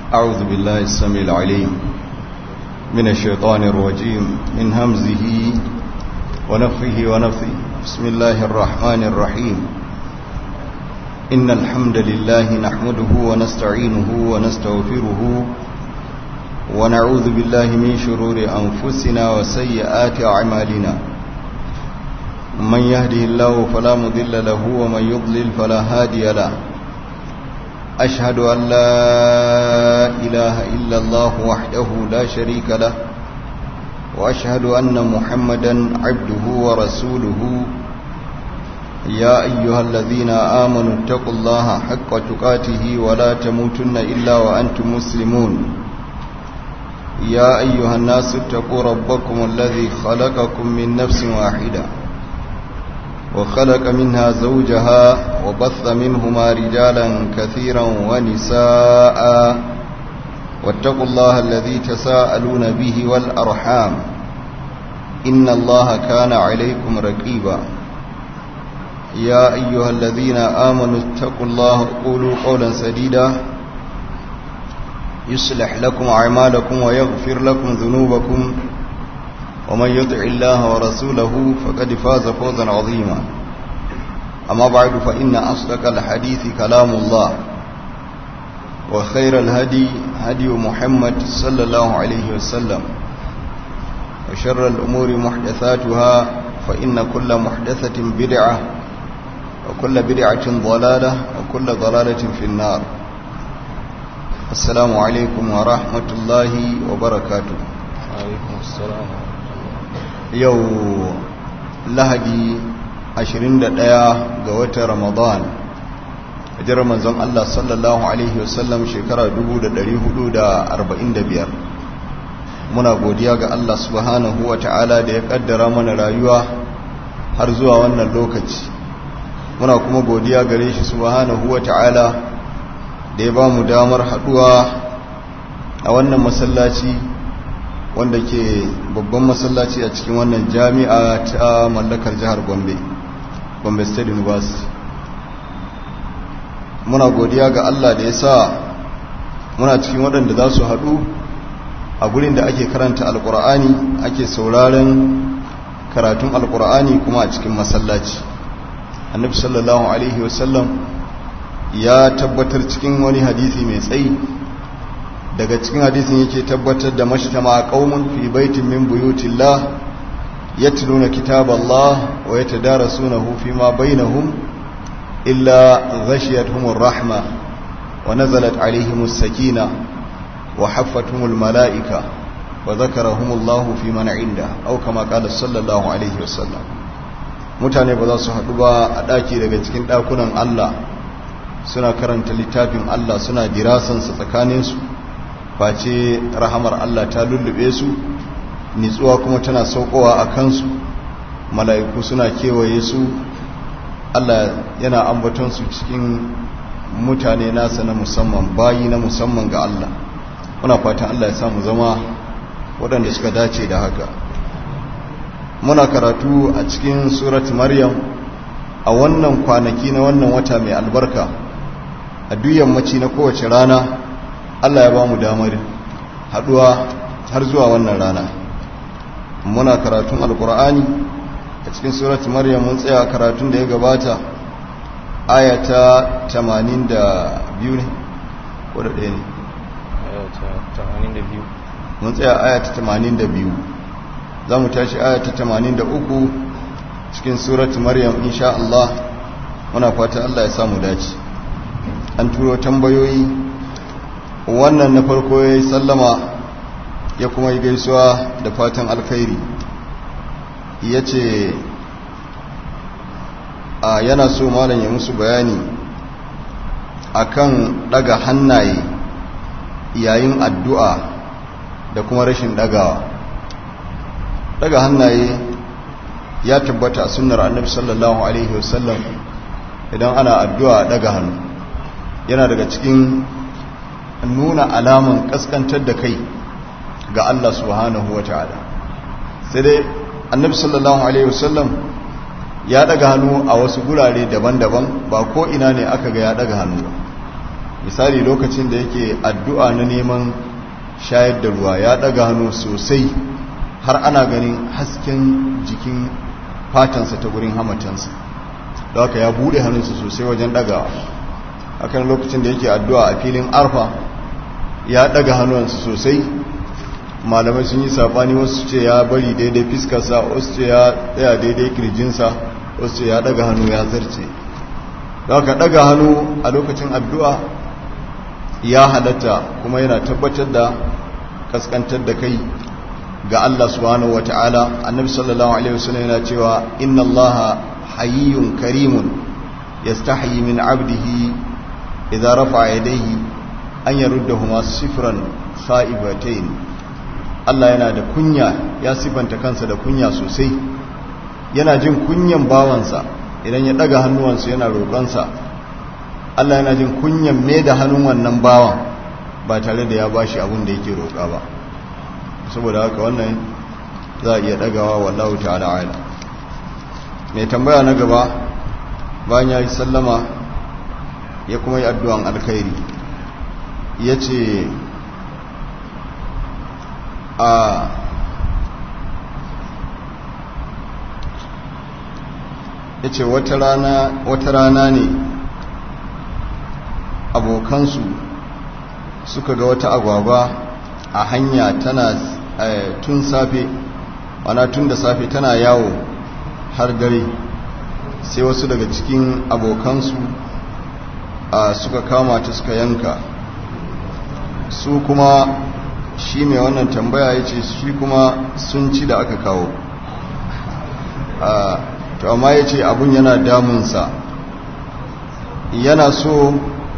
أعوذ بالله السميع العليم من الشيطان الرجيم من همزه ونفخه ونفثه بسم الله الرحمن الرحيم إن الحمد لله نحمده ونستعينه ونستغفره ونعوذ بالله من شرور أنفسنا وسيئات أعمالنا من يهده الله فلا مضل له ومن يضلل فلا هادي له أشهد أن لا إله إلا الله وحده لا شريك له وأشهد أن محمدا عبده ورسوله يا أيها الذين آمنوا اتقوا الله حق تقاته ولا تموتن إلا وأنتم مسلمون يا أيها الناس اتقوا ربكم الذي خلقكم من نفس واحدة وخلق منها زوجها وبث منهما رجالا كثيرا ونساء واتقوا الله الذي تساءلون به والأرحام إن الله كان عليكم رقيبا يا أيها الذين آمنوا اتقوا الله قولوا قولا سديدا يصلح لكم أعمالكم ويغفر لكم ذنوبكم ومن يطع الله ورسوله فقد فاز فوزا عظيما أما بعد فإن أصدق الحديث كلام الله وخير الهدي هدي محمد صلى الله عليه وسلم وشر الأمور محدثاتها فإن كل محدثة بدعة وكل بدعة ضلالة وكل ضلالة في النار السلام عليكم ورحمة الله وبركاته عليكم السلام yau lahadi 21 ga watan ramadan hijirar manzon Allah sallallahu alaihi wasallam shekara 1445 muna godiya ga Allah subhanahu wa ta'ala da ya kaddara mana rayuwa har zuwa wannan lokaci muna kuma godiya gare shi subhanahu wa ta'ala da ya ba mu damar haduwa a wannan masallaci wanda ke babban masallaci a cikin wannan jami'a ta mallakar jihar gombe gombe state university muna godiya ga allah da ya sa muna cikin waɗanda za su haɗu a gurin da ake karanta alkur'ani ake sauraren karatun alkur'ani kuma a cikin masallaci annabi sallallahu alaihi wasallam ya tabbatar cikin wani hadisi mai tsayi daga cikin hadisin yake tabbatar da mashtama qaumun fi baitin min buyutillah yatluna kitaballah wa yatadarasunahu fima bainahum illa ghashiyatuhumur rahma wa nazalat alaihimus sakina wa haffatuhumul malaika wa dhakarahumullahu fi man inda aw kama qala sallallahu alaihi wasallam mutane ba za su haɗu ba a ɗaki daga cikin ɗakunan Allah suna karanta littafin Allah suna dirasansa tsakaninsu face rahamar Allah ta lullube su nitsuwa kuma tana saukowa a kansu mala'iku suna kewaye su Allah yana ambaton su cikin mutane nasa na musamman bayi na musamman ga Allah muna fatan Allah ya samu zama waɗanda suka dace da haka muna karatu a cikin surat maryam a wannan kwanaki na wannan wata mai albarka a duk yammaci na kowace rana Allah ya ba mu damar haduwa har zuwa wannan rana muna karatun alkur'ani a cikin surat maryam mun tsaya karatun da ya gabata ayata 82 ne ko da ɗaya ne mun tsaya ayata 82 za mu tashi ayata 83 cikin surat maryam insha Allah muna fata Allah ya samu dace an turo tambayoyi wannan na farko ya yi sallama ya kuma yi gaisuwa da fatan alkhairi ya ce a yana so malam ya musu bayani akan daga hannaye yayin addu'a da kuma rashin dagawa daga hannaye ya tabbata a sunnar annabi sallallahu alaihi wasallam idan ana addu'a daga hannu yana daga cikin nuna alaman kaskantar da kai ga Allah subhanahu wa ta'ala sai dai annabi sallallahu alaihi wasallam ya daga hannu a wasu gurare daban-daban ba ko ina ne aka ga ya daga hannu ba misali lokacin da yake addu'a na neman shayar da ruwa ya daga hannu sosai har ana ganin hasken jikin fatansa ta gurin hamatansa da haka ya bude hannunsa sosai wajen dagawa hakan lokacin da yake addu'a a filin arfa ya daga hannunsa sosai malamai sun yi sabani wasu ce ya bari daidai fiskarsa wasu ce ya tsaya daidai kirjinsa wasu ce ya daga hannu ya zarce da haka daga hannu a lokacin addu'a ya halatta kuma yana tabbatar da kaskantar da kai ga Allah subhanahu wata'ala annabi sallallahu alaihi wasallam yana cewa inna allaha hayyun karimun yastahi min 'abdihi idza rafa'a yadayhi an yaruddahuma sifran sa'ibatayn Allah yana da kunya ya sifanta kansa da kunya sosai yana jin kunyan bawansa idan ya daga hannuwansa yana roƙonsa Allah yana jin kunyan me da hannun wannan bawan ba tare da ya bashi abin da yake roƙa ba saboda haka wannan za a iya dagawa wallahu ta'ala ala mai tambaya na gaba bayan ya yi sallama ya kuma yi addu'an alkhairi ya ce a ya ce wata rana ne abokansu suka ga wata agwagwa a hanya tana tun safe wana tun da safe tana yawo har dare sai wasu daga cikin abokansu suka kama ta suka yanka su kuma shi mai wannan tambaya ya ce shi kuma sun ci da aka kawo to amma ya ce abun yana damunsa yana so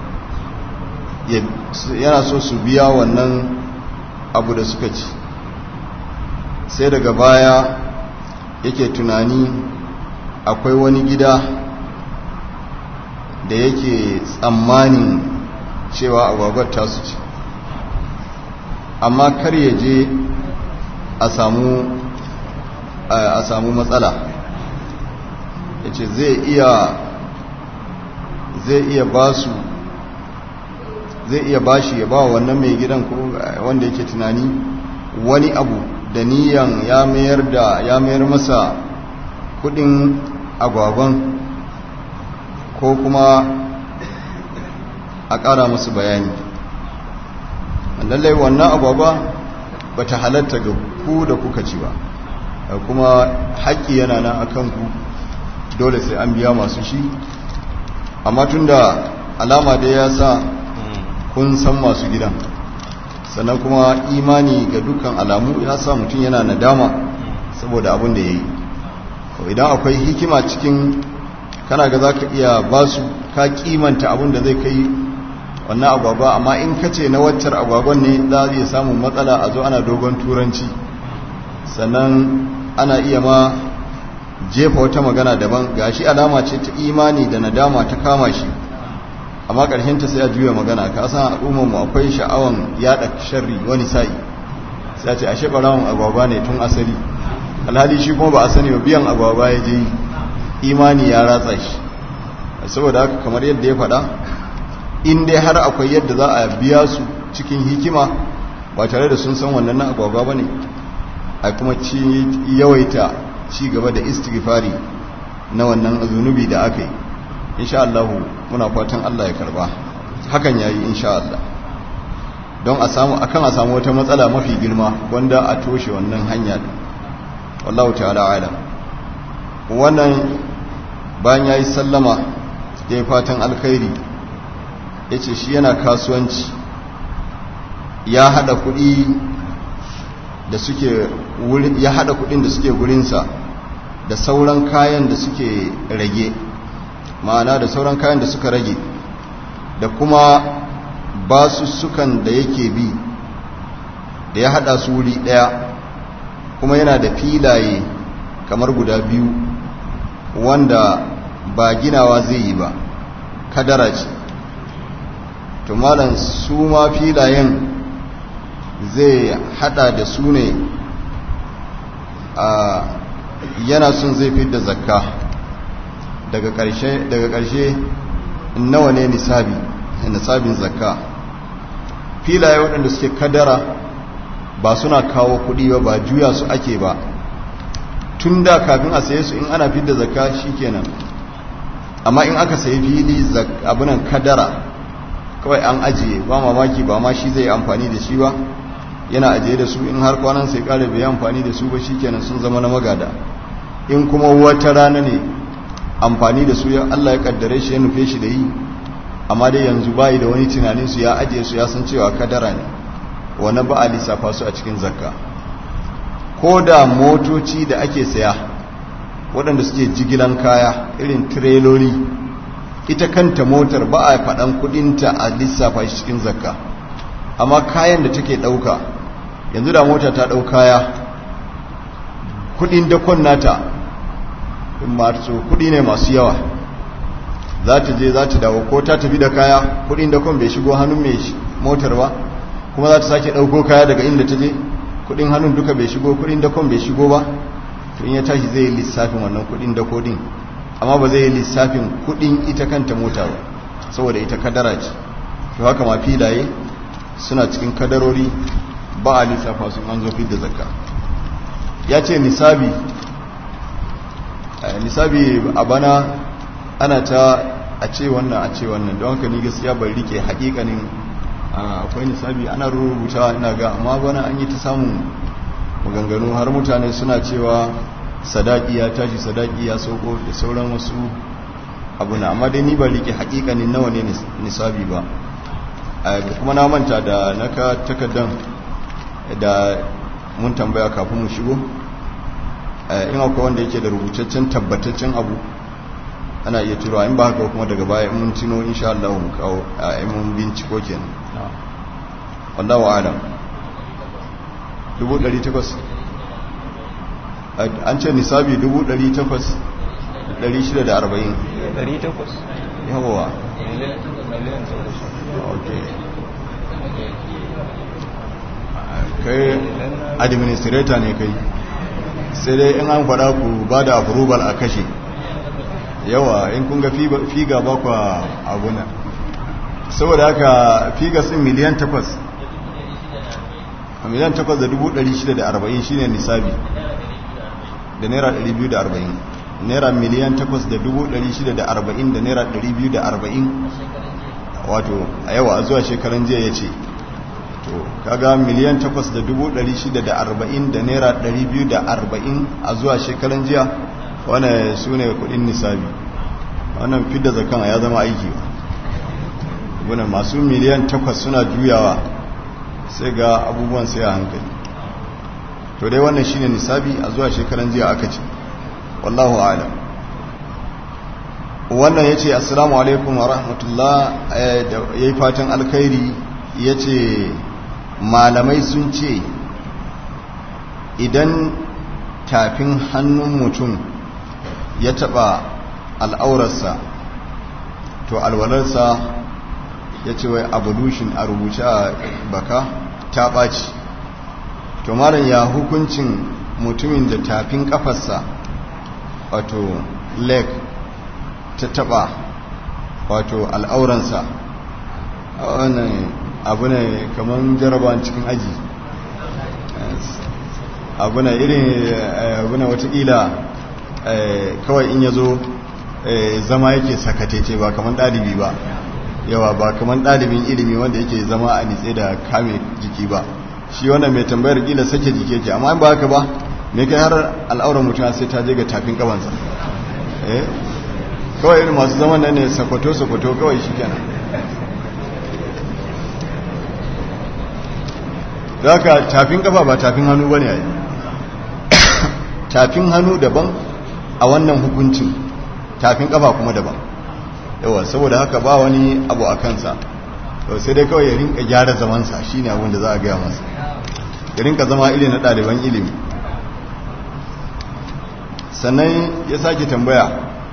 yana so su biya wannan abu da suka ci sai daga baya yake tunani akwai wani gida da yake tsammanin cewa agwagwar tasu ci amma kar ya je a samu a samu matsala ya ce zai iya zai iya ba su zai iya bashi ya ba wannan mai gidan ko wanda yake tunani wani abu da niyan ya mayar da ya mayar masa kudin agwagwan ko kuma a ƙara musu bayani lallai wannan agwagwa ba ta halatta ga ku da kuka ci ba kuma haƙƙi yana nan a kanku dole sai an biya masu shi amma tun da alama da ya sa kun san masu gidan sannan kuma imani ga dukkan alamu ya sa mutum yana nadama saboda abin da ya yi idan akwai hikima cikin kana ga za ka iya ba su ka kimanta abin da zai kai wannan agwagwa amma in ka ce na waccar agwagwan ne za a iya samun matsala a zo ana dogon turanci sannan ana iya ma jefa wata magana daban gashi alama ce ta imani da nadama ta kama shi amma ta sai a juya magana ka san al'ummarmu akwai sha'awan yada sharri wani sa'i sai a ce ashe barawon agwagwa ne tun asali alhali shi kuma ba a sani ba biyan agwagwa ya je imani ya ratsa shi saboda haka kamar yadda ya faɗa in dai har akwai yadda za a biya su cikin hikima ba tare da sun san wannan na agwagwa ba ne a kuma ci yawaita ci gaba da istighfari na wannan zunubi da aka yi insha Allah muna fatan Allah ya karba hakan yayi insha Allah don a samu akan a samu wata matsala mafi girma wanda a toshe wannan hanya din wallahu ta'ala alam wannan bayan yayi sallama yayi fatan alkhairi yace shi yana kasuwanci ya hada kuɗi da suke ya hada kuɗin da suke gurinsa da sauran kayan da suke rage ma'ana da sauran kayan da suka rage da kuma basussukan da yake bi da ya hada su wuri daya kuma yana da filaye kamar guda biyu wanda ba ginawa zai yi ba kadara ce to malam su ma filayen zai hada da su ne a yana son zai fi da zakka daga ƙarshe nawa ne nisabi nisabin zakka filaye waɗanda suke kadara ba suna kawo kuɗi ba ba juya su ake ba tun da kafin a saye su in ana fidda zakka shikenan amma in aka sayi fili abinan kadara kawai an ajiye ba mamaki ba ma shi zai amfani da shi ba yana ajiye da su in har kwanan sai kare bai amfani da su ba shikenan sun zama na magada in kuma wata rana ne amfani da su ya Allah ya kaddare shi ya nufe shi da yi amma dai yanzu bayi da wani tunanin su ya ajiye su ya san cewa kadara ne wani ba a lissafa su a cikin zakka ko da motoci da ake saya waɗanda suke jigilan kaya irin tireloli ita kanta motar ba a faɗan kudinta a lissafa shi cikin zakka amma kayan da take ɗauka yanzu da mota ta ɗau kaya kudin dakon nata masu kudi ne masu yawa za ta je za ta dawo ko ta tafi da kaya kudin dakon bai shigo hannun mai motar ba kuma za ta sake ɗauko kaya daga inda ta je kudin hannun duka bai shigo kudin dakon bai shigo ba to in ya tashi zai yi lissafin wannan kudin dako din amma ba zai yi lissafin kudin ita kanta mota ba saboda ita kadara ce to haka ma filaye suna cikin kadarori ba a lissafa sun an zo da zakka ya ce nisabi nisabi a bana ana ta a ce wannan a ce wannan don haka ni gaskiya bai rike hakikanin akwai nisabi ana rubuta ina ga amma bana an yi ta samun maganganu har mutane suna cewa sadaki ya tashi sadaki ya sauko da sauran wasu abuna amma dai ni ba rike hakikanin nawa ne nisabi ba kuma na manta da naka takaddan da mun tambaya kafin mu shigo in akwai wanda yake da rubutaccen tabbataccen abu ana iya turowa in ba haka kuma daga baya mun tino insha Allah mu kawo a mun binciko kenan wallahu a'lam 1800 an ce nisabi 1800 640 yawa okay kai administrator ne kai sai dai in an faɗa ku ba da approval a kashe yawa in kun ga figa ba kwa abuna saboda haka figa sun miliyan takwas miliyan takwas da dubu ɗari shida da arba'in shine nisabi da naira ɗari biyu da arba'in naira miliyan takwas da dubu ɗari shida da arba'in da naira ɗari biyu da arba'in wato a yawa a zuwa shekaran jiya ya ce to kaga miliyan takwas da dubu ɗari shida da arba'in da naira ɗari biyu da arba'in a zuwa shekaran jiya wane su ne kudin nisabi wannan fidda zakan ya zama aiki ba masu miliyan takwas suna juyawa sai ga abubuwan sai a hankali to dai wannan shine nisabi a zuwa shekaran jiya aka ce wallahu a'lam wannan yace assalamu alaikum wa rahmatullah yayi fatan alkhairi yace malamai sun ce idan tafin hannun mutum ya taba al'aurarsa to alwalarsa ya ce wai abolution a rubuce a baka ta ɓaci to malam ya hukuncin mutumin da tafin kafarsa wato leg ta taba wato al'auransa wannan abu ne kamar jarabawan cikin aji abu ne irin abu ne watakila kawai in ya zo zama yake sakatece ba kamar ɗalibi ba yawa ba kamar ɗalibin ilimi wanda yake zama a nitse da kame jiki ba shi wannan mai tambayar kila sake jiki yake amma ba haka ba mai kai har al'auran mutum sai ta je ga tafin kabansa kawai irin masu zaman nan ne sakwato-sakwato kawai shi kenan da haka tafin kafa ba tafin hannu ba ne a yi tafin hannu daban a wannan hukuncin tafin kafa kuma daban yawa saboda haka ba wani abu a kansa sai dai kawai ya rinka gyara zamansa shi ne abin da za a gaya masa ya rinka zama ili na ɗaliban ilimi sannan ya sake tambaya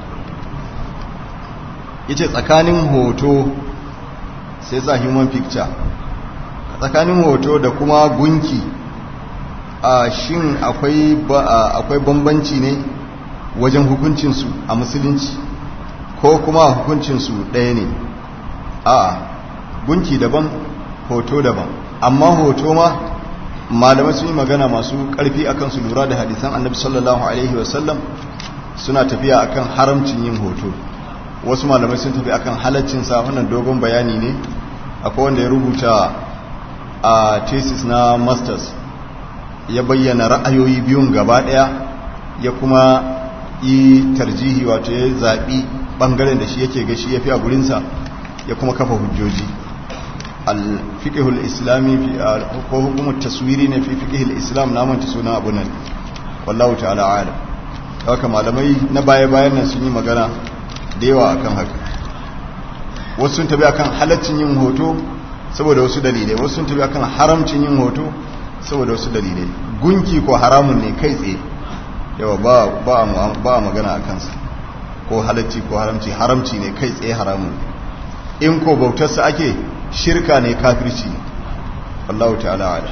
ya ce tsakanin hoto sai sa human picture tsakanin hoto da kuma gunki a shin akwai bambanci ne wajen hukuncinsu a musulunci ko kuma hukuncinsu ɗaya ne a gunki daban hoto daban amma hoto ma malamai sun yi magana masu ƙarfi akan su lura da hadisan annabi sallallahu alaihi wasallam suna tafiya akan haramcin yin hoto wasu malamai sun tafi akan halaccin sa wannan dogon bayani ne akwai wanda ya rubuta a thesis na masters ya bayyana ra'ayoyi biyun gaba daya ya kuma yi tarjihi wato ya zaɓi ɓangaren da shi yake gashi ya fi a gurinsa ya kuma kafa hujjoji al-fiqhul islami ko hukumar taswiri ne fi fiqhul islam na manta sunan abu nan wallahu ta'ala alam haka malamai na baya-bayan nan sun yi magana da yawa akan haka wasu sun tabi akan halaccin yin hoto saboda wasu dalilai wasu sun tabi akan haramcin yin hoto saboda wasu dalilai gunki ko haramun ne kai tsaye yawa ba a magana a kansa ko halacci ko haramci haramci ne kai tsaye haramun in ko bautarsa ake shirka ne kafirci ne Allah ta'ala ala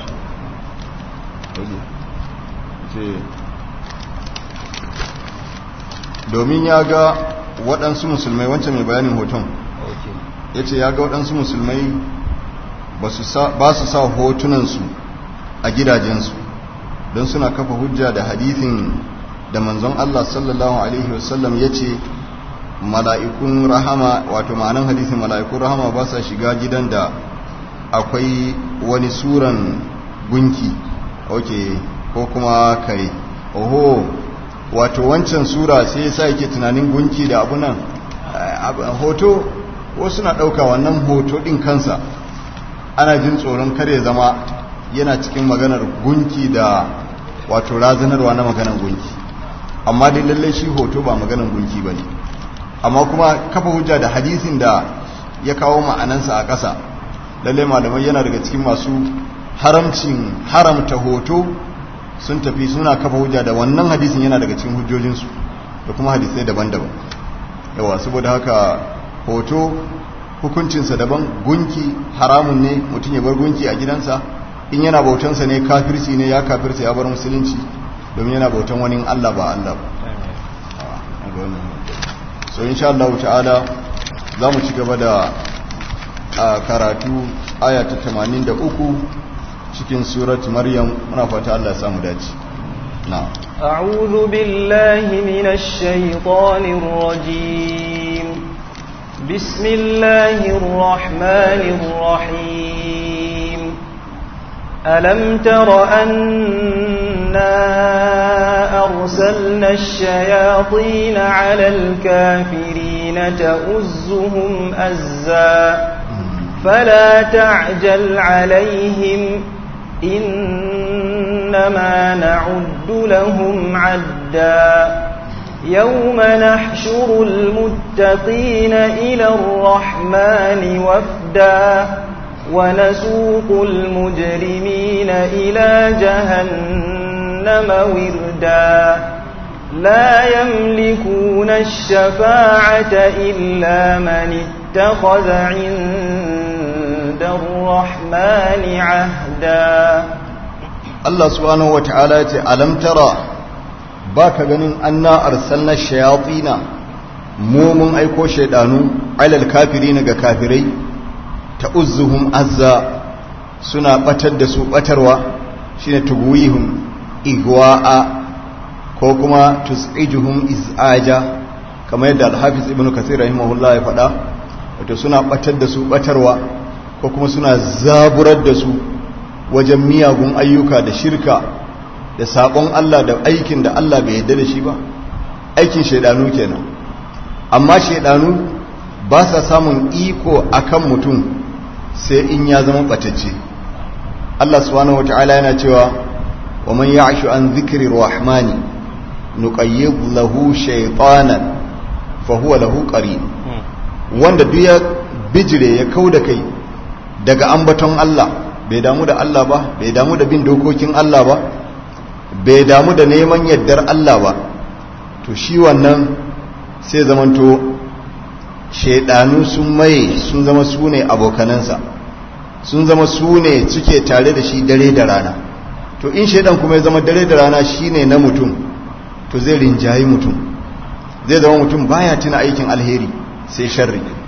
domin ya ga waɗansu musulmai wancan mai bayanin hoton ya ce ya ga waɗansu musulmai ba su sa hotunansu a gidajensu don suna kafa hujja da hadithin da manzon Allah sallallahu Alaihi wasallam ya ce mala'ikun rahama wato ma'anan hadithin mala'ikun rahama ba sa shiga gidan da akwai wani suran gunki ok ko kuma kare oho wato wancan sura sai sa yake tunanin gunki da abunan hoto wasu na ɗauka wannan hoto ɗin kansa ana jin tsoron kare zama yana cikin maganar gunki da wato razanarwa na maganar gunki amma dai lallai shi hoto ba maganar gunki ba ne amma kuma kafa hujja da hadisin da ya kawo ma'anansa a ƙasa lallai malamai yana daga cikin masu haramcin haramta hoto sun tafi suna kafa hujja da wannan hadisin yana daga cikin hujjojinsu da kuma hadisai daban-daban yawa saboda haka hoto hukuncinsa daban gunki haramun ne mutum ya bar gunki a gidansa in yana bautansa ne kafirci ne ya kafirta ya bar musulunci domin yana bautan wani Allah ba Allah ba so insha Allah ta'ala za mu ci gaba da karatu aya ta 83 cikin surat maryam muna fata Allah ya samu dace na أعوذ بالله من الشيطان الرجيم بسم الله الرحمن الرحيم ألم تر أنا أرسلنا الشياطين على الكافرين تؤزهم أزا فلا تعجل عليهم إنما نعد لهم عدا يوم نحشر المتقين إلى الرحمن وفدا ونسوق المجرمين إلى جهنم وردا لا يملكون الشفاعة إلا من اتخذ عند الرحمن عهدا Allah subhanahu wa ta'ala ce alam tara ba ka ganin anna arsalna shayatina mu mun aiko shaidanu alal kafirina ga kafirai ta uzzuhum azza suna batar da su batarwa shine tugwihum igwa'a ko kuma tus'ijuhum iz'aja kamar yadda al-hafiz ibnu kathir rahimahullah ya faɗa wato suna batar da su batarwa ko kuma suna zaburar da su wajen miyagun ayyuka da shirka da saƙon Allah da aikin da Allah bai yarda da shi ba aikin shaidanu kenan amma shaidanu ba sa samun iko akan mutum sai in ya zama batacce Allah subhanahu wata'ala yana cewa wa man ya'shu an dhikri rahmani nuqayyid lahu shaytanan fa huwa lahu qarin wanda duk ya bijire ya kauda kai daga ambaton Allah bai damu da Allah ba bai damu da bin dokokin Allah ba bai damu da neman yaddar Allah ba to shi wannan sai zamanto shaidanu sun maye sun zama su ne abokanansa sun zama su ne suke tare da shi dare da rana to in shaidan kuma ya zama dare da rana shi ne na mutum to zai rinjayi mutum zai zama mutum baya tuna aikin alheri sai sharri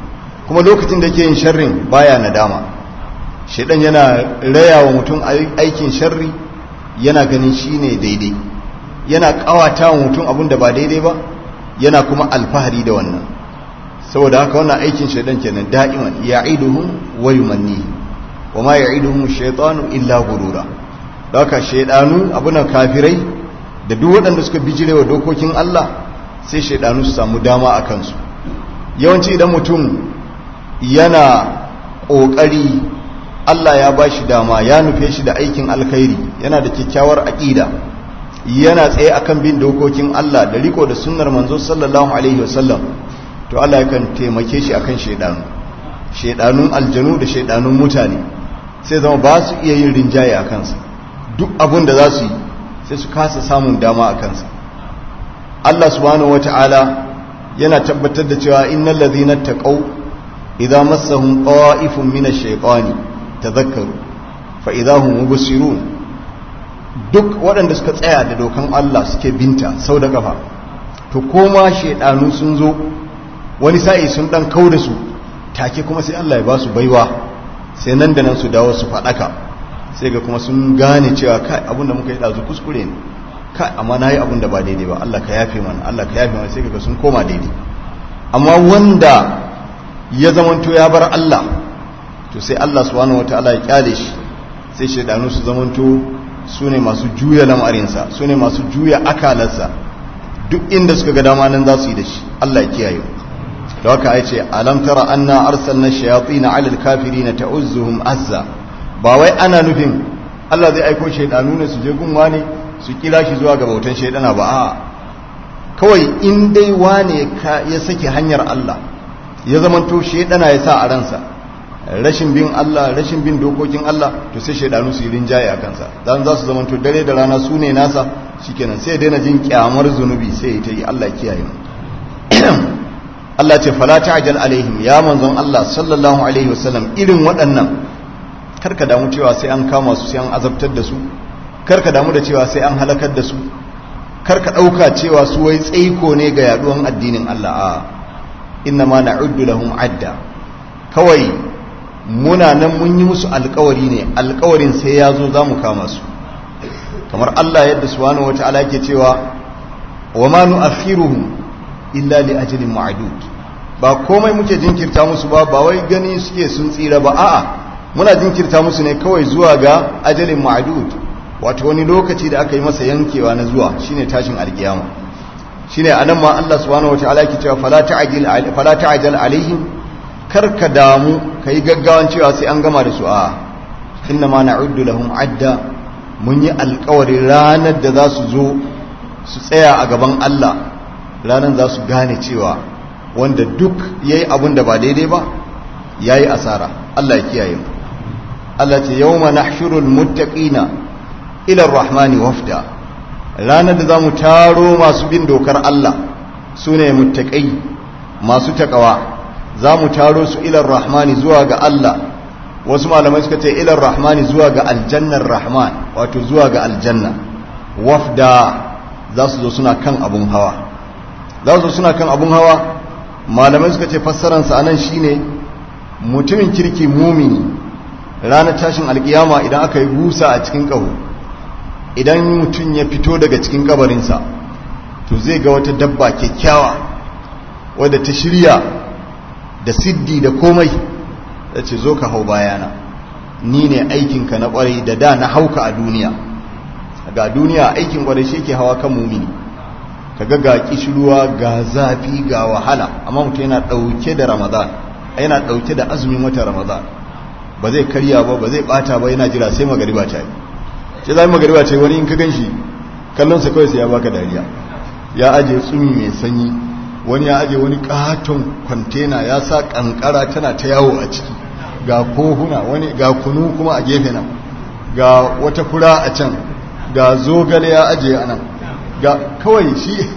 kuma lokacin da yake yin sharrin baya nadama shaidan yana raya wa mutum aikin sharri yana ganin shine daidai yana kawata wa mutum abin da ba daidai ba yana kuma alfahari da wannan saboda haka wannan aikin shaidan kenan da'iman ya'iduhum wa yumanni wa ma ya'iduhum shaytanu illa gurura da haka shaidanu abunan kafirai da duk waɗanda suka bijirewa dokokin Allah sai shaidanu su samu dama a kansu yawanci idan mutum yana ƙoƙari Allah ya ba shi dama ya nufe shi da aikin alkhairi yana da kyakkyawar aƙida yana tsaye akan bin dokokin Allah da riko da sunnar manzo sallallahu alaihi wasallam to Allah yakan taimake shi akan shaidanu shaidanun aljanu da shaidanun mutane sai zama ba su iya yin rinjaye a kansa duk abin da za su yi sai su kasa samun dama a kansa Allah subhanahu wata'ala yana tabbatar da cewa innal ladhina taqaw idza massahum qa'ifun min ash-shaytani tadhakkaru fa idza hum mubsirun duk waɗanda suka tsaya da dokan Allah suke binta sau da kafa to koma shaydanu sun zo wani sa'i sun dan kauda su take kuma sai Allah ya ba su baiwa sai nan da nan su dawo su fadaka sai ga kuma sun gane cewa kai abinda muka yi dazu kuskure ne kai amma na yi abinda ba daidai ba Allah ka yafe mana Allah ka yafe mana sai ga sun koma daidai amma wanda ya zamanto ya bar Allah to sai Allah subhanahu wataala ya kyale shi sai shaidanu su zamanto su ne masu juya lamarinsa su ne masu juya akalarsa duk inda suka ga dama nan za su yi da shi Allah ya kiyaye da haka ya ce alam tara anna arsalna shayatin ala alkafirin ta'uzzuhum azza ba wai ana nufin Allah zai aiko shaidanu ne su je gunwa ne su kira shi zuwa ga bautan shaidana ba a kawai in dai wane ya sake hanyar Allah ya zamanto shaidana ya sa a ransa rashin bin Allah rashin bin dokokin Allah to sai shaidanu su yi rinjaye a kansa dan za su zamanto dare da rana su ne nasa shikenan sai ya daina jin kyamar zunubi sai ya ta yi Allah kiyaye mu Allah ce fala ta'jal alaihim ya manzon Allah sallallahu alaihi wasallam irin waɗannan karka damu cewa sai an kama su sai an azabtar da su karka damu da cewa sai an halakar da su karka ɗauka cewa su wai tsaiko ne ga yaduwan addinin Allah a inna ma na'uddu lahum adda kawai muna nan mun yi musu alkawari ne alkawarin sai ya zo za mu kama su kamar Allah yadda subhanahu wata'ala yake cewa wa ma nu'akhiruhum illa li ajalin ma'dud ba komai muke jinkirta musu ba ba wai gani suke sun tsira ba a'a muna jinkirta musu ne kawai zuwa ga ajalin ma'dud wato wani lokaci da aka yi masa yankewa na zuwa shine tashin alkiyama shine anan ma Allah subhanahu wataala yake cewa fala ta'jil fala ta'jal alaihim karka damu kai gaggawan cewa sai an gama da su a inna ma na'uddu lahum adda mun yi alƙawarin ranar da za su zo su tsaya a gaban Allah ranar za su gane cewa wanda duk yayi abun da ba daidai ba yayi asara Allah ya kiyaye mu Allah ce yawma nahshurul muttaqina ila ar-rahmani wafda ranar da zamu taro masu bin dokar Allah sune muttaqai masu takawa zamu taro su ila ar-rahmani zuwa ga Allah wasu malamai suka ce ila ar-rahmani zuwa ga aljannar rahman wato zuwa ga aljanna wafda za su zo suna kan abun hawa za su zo suna kan abun hawa malamai suka ce fassararsa anan shine mutumin kirki mumini ranar tashin alkiyama idan aka yi busa a cikin ƙaho idan mutum ya fito daga cikin kabarinsa to zai ga wata dabba kyakkyawa wadda ta shirya da siddi da komai da ce zo ka hau bayana ni ne aikinka na kwarai da da na hauka a duniya ga duniya aikin kwarai shi ke hawa kan mumini kaga ga kishirwa ga zafi ga wahala amma mutum yana ɗauke da ramadan yana ɗauke da azumin wata ramadan ba zai karya ba ba zai bata ba yana jira sai magariba ta yi sai zai magariba ta yi wani in ka gan shi kallonsa kawai sai ya baka dariya ya aje tsumi mai sanyi wani ya aje wani katon kwantena ya sa kankara tana ta yawo a ciki ga kohuna wani ga kunu kuma a gefe nan ga wata fura a can ga zogale ya aje a nan ga kawai shi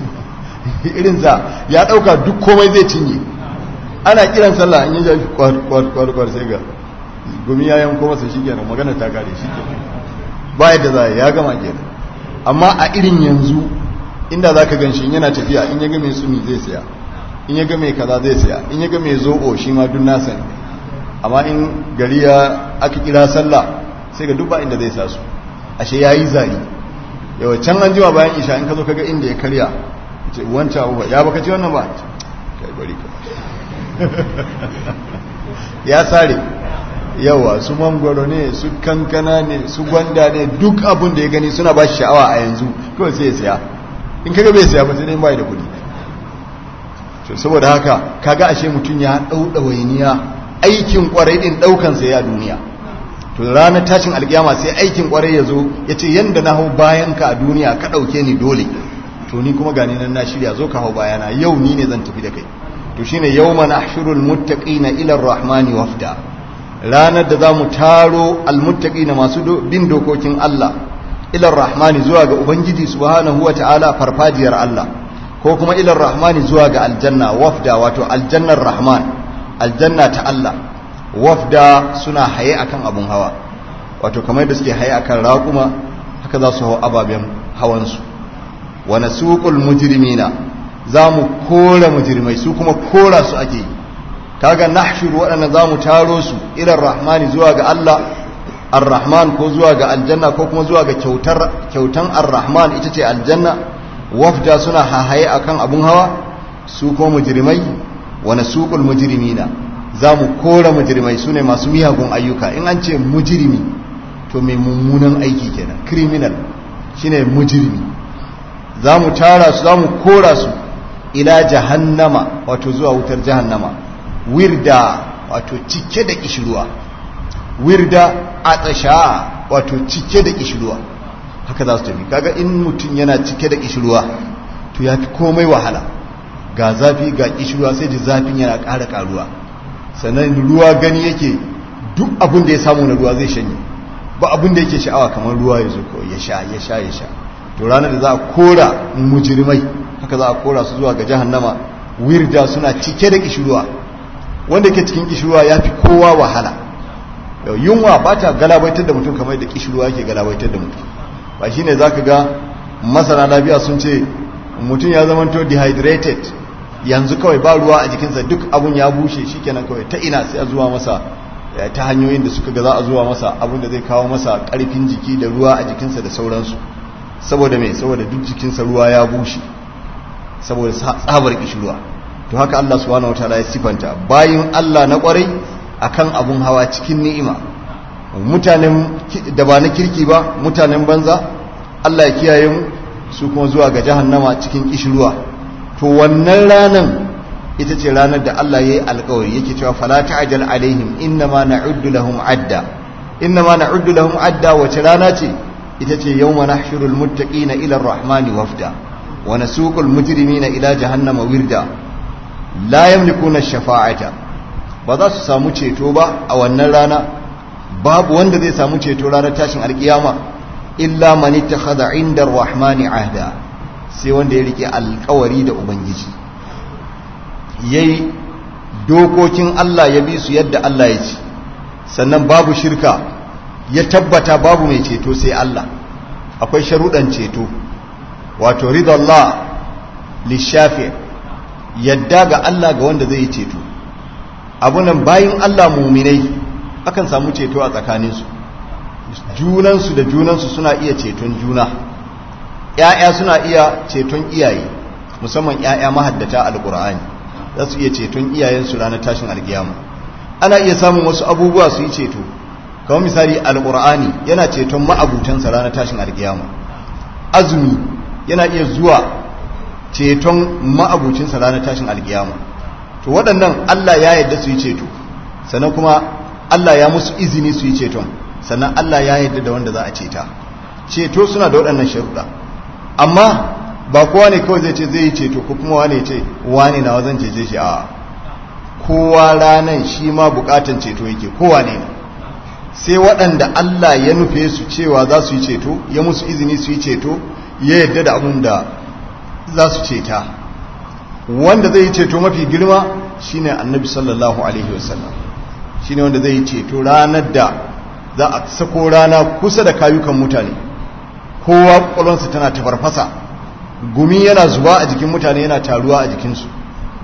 irinsa ya dauka duk komai zai cinye ana kiran sallah in yi jafi kwar sai ga gumi ya yanko masa shi kenan magana ta kare shi kenan ba yadda za ya gama kenan amma a irin yanzu inda za ka gan shi yana tafiya in ya ga mai sumi zai saya in ya ga mai kaza zai saya in ya ga mai zoɓo shi ma duk nasa ne amma in gari ya aka kira sallah sai ga duk ba inda zai sa su ashe ya yi zari yawa can an jima bayan isha in ka zo kaga inda ya karya ce wancan abubuwa ya baka ci wannan ba kai bari ka ya sare yawa su mangwaro ne su kankana ne su gwanda ne duk abin da ya gani suna ba shi sha'awa a yanzu kawai sai ya siya in kaga bai siya ba sai dai bai da kudi to saboda haka kaga ashe mutum ya dauda wainiya aikin kwarai din daukan sa ya duniya to ranar tashin alkiyama sai aikin kwarai ya zo ya ce yanda na hau bayan ka a duniya ka dauke ni dole to ni kuma gani nan na shirya zo ka hau bayana yau ni ne zan tafi da kai to shine yawma nahshurul muttaqina ila ar-rahmani wafda ranar da zamu taro almuttaqina masu bin dokokin Allah ila ar-rahmani zuwa ga ubangiji subhanahu wataala farfajiyar Allah ko kuma ila ar-rahmani zuwa ga aljanna wafda wato aljannar rahman aljanna ta Allah wafda suna haye akan abun hawa wato kamar da suke haye akan raƙuma haka za su hau ababen hawansu wa nasuqul mujrimina za mu kora mujrimai su kuma kora su ake yi kaga nahshuru waɗanda za mu taro su ilar rahmani zuwa ga Allah ar-rahman ko zuwa ga aljanna ko kuma zuwa ga kyautar kyautan ar-rahman ita ce aljanna wafda suna hahaye akan abun hawa su ko mujrimai wa nasuqul mujrimina za mu kora mujrimai sune masu miyagun ayyuka in an ce mujrimi to mai mummunan aiki kenan criminal shine mujrimi za mu tara su za mu kora su ila jahannama wato zuwa wutar jahannama wirda wato cike da kishirwa wirda a tsasha wato cike da kishirwa haka za su tafi kaga in mutum yana cike da kishirwa to ya fi komai wahala ga zafi ga kishirwa sai ji zafin yana ƙara ƙaruwa sannan ruwa gani yake duk abin da ya samu na ruwa zai shanye ba abin da yake sha'awa kamar ruwa ya zo ya sha ya sha ya sha to ranar da za a kora mujirmai haka za a kora su zuwa ga jahannama wirda suna cike da kishirwa wanda ke cikin kishirwa ya fi kowa wahala yunwa ba ta galabaitar da mutum kamar da kishirwa yake galabaitar da mutum ba shi ne za ka ga masana lafiya sun ce mutum ya zama to dehydrated yanzu kawai ba ruwa a jikinsa duk abun ya bushe shi kenan kawai ta ina sai a zuwa masa ta hanyoyin da suka ga za a zuwa masa abun da zai kawo masa karfin jiki da ruwa a jikinsa da sauransu saboda mai saboda duk jikinsa ruwa ya bushe saboda tsabar kishirwa to haka Allah subhanahu wataala ya sifanta bayin Allah na kwarai akan abun hawa cikin ni'ima mutanen da ba na kirki ba mutanen banza Allah ya kiyaye mu su kuma zuwa ga jahannama cikin kishirwa to wannan ranan ita ce ranar da Allah ya yi alkawari yake cewa fala ta'jal alaihim innama na'uddu lahum adda innama na'uddu lahum adda wace rana ce ita ce yawma nahshurul muttaqina ila ar-rahmani wafda wa nasuqul mujrimina ila jahannama wirda la yamlikuna shafa'ata ba za su samu ceto ba a wannan rana babu wanda zai samu ceto ranar tashin alkiyama illa man ittakhadha 'inda ar-rahmani ahda sai wanda ya rike alkawari da ubangiji yayi dokokin Allah ya bi su yadda Allah ya ci sannan babu shirka ya tabbata babu mai ceto sai Allah akwai sharuɗan ceto wato ridallah lishafi yadda ga Allah ga wanda zai yi ceto abunan bayin Allah muminai akan samu ceto a tsakaninsu junansu da junansu suna iya ceton juna ‘ya'ya suna iya ceton iyaye musamman ‘ya'ya mahaddata alƙur'ani za su iya ceton iyayensu ranar tashin alkiyama ana iya samun wasu abubuwa su yi ceto kamar misali alƙur'ani yana ceton ma'abutansa ranar tashin alkiyama azumi yana iya zuwa ceton ma'abucinsa ranar tashin alkiyama to waɗannan Allah ya yarda su yi ceto sannan kuma Allah ya musu izini su yi ceton sannan Allah ya yarda da wanda za a ceta ceto suna da waɗannan sharuɗa amma ba kowa ne kawai zai ce zai yi ceto ko kuma wane ce wane na wazan cece shi a kowa ranan shi ma bukatan ceto yake kowa ne sai waɗanda Allah ya nufe su cewa za su yi ceto ya musu izini su yi ceto ya yarda da abin da za su ceta wanda zai yi ceto mafi girma shine annabi sallallahu alaihi wasallam shine wanda zai yi ceto ranar da za a sako rana kusa da kayukan mutane kowa kwakwalonsa tana tafarfasa gumi yana zuba a jikin mutane yana taruwa a jikinsu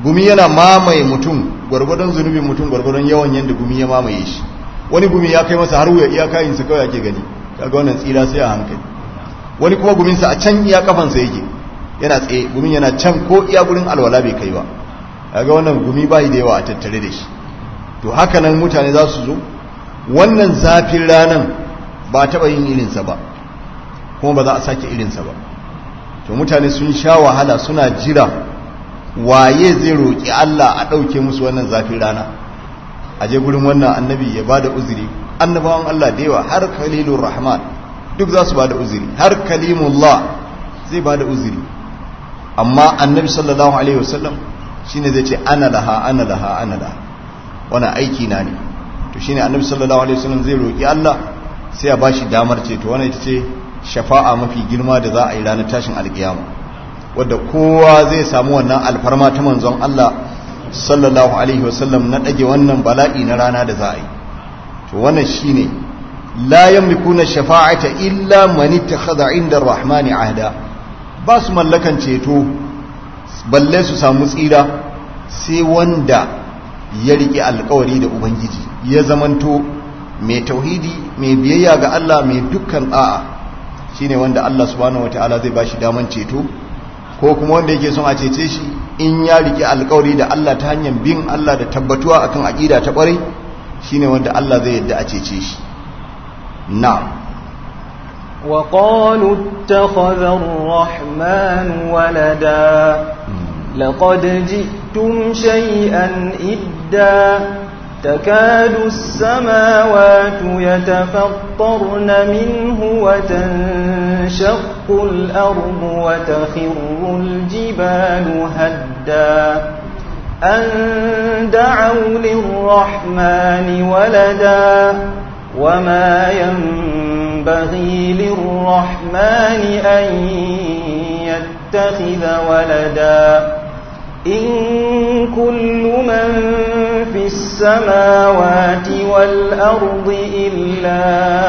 gumi yana mamaye mutum gwargwadon zunubin mutum gwargwadon yawan yanda gumi ya mamaye shi wani gumi ya kai masa har wuya iya kayin sa kawai ake gani kaga wannan tsira sai a hankali wani kuma gumin sa a can iya kafansa yake yana tsaye gumin yana can ko iya gurin alwala bai kai ba kaga wannan gumi bai da yawa a tattare da shi to haka nan mutane za su zo wannan zafin ranan ba taɓa yin irinsa ba kuma ba za a sake irinsa ba to mutane sun sha wahala suna jira waye zai roƙi Allah a ɗauke musu wannan zafin rana a je gurin wannan annabi ya ba da uzuri annabawan Allah da yawa har kalilun rahman duk za su ba da uzuri har kalimullah zai ba da uzuri amma annabi sallallahu alaihi wasallam shine zai ce ana laha ana laha ana laha wannan aiki na ne to shine annabi sallallahu alaihi wasallam zai roki Allah sai ya bashi damar ce to wannan ita ce shafa'a mafi girma da za a yi ranar tashin alkiyama wadda kowa zai samu wannan alfarma ta manzon Allah sallallahu alaihi wasallam na dage wannan bala'i na rana da za a yi to wannan shine la yamlikuna shafa'ata illa man ittakhadha 'inda ar-rahmani ahda ba su mallakan ceto balle su samu tsira sai wanda ya riƙe alkawari da ubangiji ya zamanto mai tauhidi mai biyayya ga Allah mai dukkan da'a shine wanda Allah subhanahu wataala zai bashi daman ceto ko kuma wanda yake son a cece shi in ya riƙe alkawari da Allah ta hanyar bin Allah da tabbatuwa akan aqida ta ƙwarai shine wanda Allah zai yadda a cece shi na'am وقالوا اتخذ الرحمن ولدا لقد جئتم شيئا إدا تكاد السماوات يتفطرن منه وتنشق الأرض وتخر الجبال هدا أن دعوا للرحمن ولدا وما ينبغي للرحمن أن يتخذ ولدا إن كل من في السماوات والأرض إلا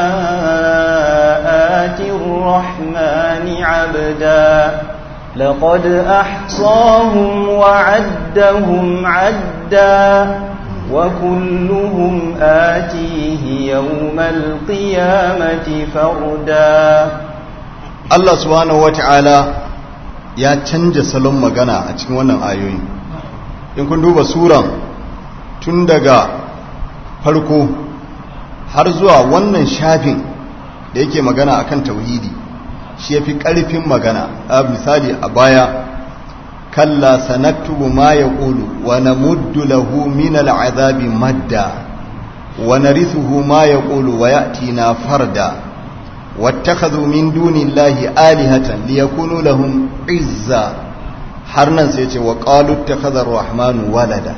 آتي الرحمن عبدا لقد أحصاهم وعدهم عدا وكلهم آتيه يوم القيامة فردا Allah subhanahu wata'ala ya canja salon magana a cikin wannan ayoyi in kun duba suran tun daga farko har zuwa wannan shafin da yake magana akan tauhidi shi yafi karfin magana a misali a baya kalla sanaktubu ma yaqulu wa namuddu lahu min al'adabi madda wa narithuhu ma yaqulu wa ya'tina farda واتخذوا من دون الله آلهة ليكونوا لهم عزا حرنا سيتي وقالوا اتخذ الرحمن ولدا